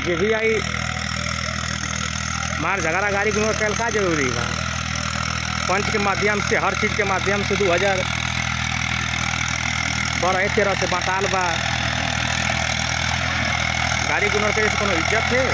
जे भी आई मार झगड़ा गाड़ी गुनो कैल का जरूरी बा पंच के माध्यम से हर चीज़ के माध्यम से दू हज़ार बारह तेरह से बांटाल बा गाड़ी गुनर के कोनो इज्जत है